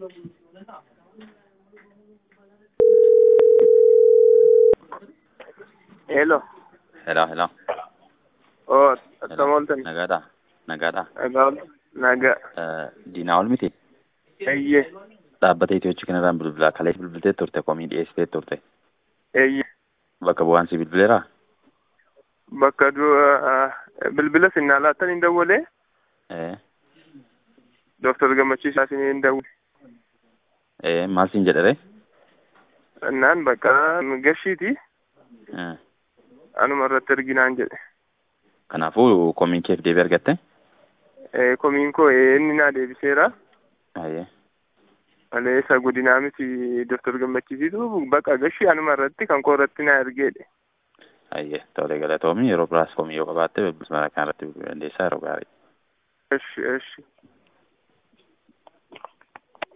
Hello. Hello, hello. Oh, hello. akkam ooltan? Nagaadha. Nagaadha. Nagaa ol- nagaa. Eh, Diinaa ol miti. Eeyyee. Dhaabbata Itiyoochi kanarraan bilbilaa kalee bilbiltee turte komii dhiyeessitee turte. Eeyyee. Bakka bu'aan si bilbileeraa? Bakka du'a bilbila sinnaa laattan hin dawwalee Eh, Dooktar Gammachiisaa isin hin dawwale. eh, maal siin jedhere? Naan bakka gashiiti Eh, anuma irratti arginaan jedhe. Kanaafuu komiin keef deebii argatte? Eh, Komiin koo eh, inni naa deebiseera. Ayyee. Malee isa godinaa miti Dooktar Gammachiisiitu bakka gashii anuma irratti kan koo irratti naa ergeedhe. Ayyee. Tolee galatoomii yeroo biraas komii yoo qabaatte bilbilaa kana irratti bilbiluu dandeessaa yeroo gaarii. Eshi eshi.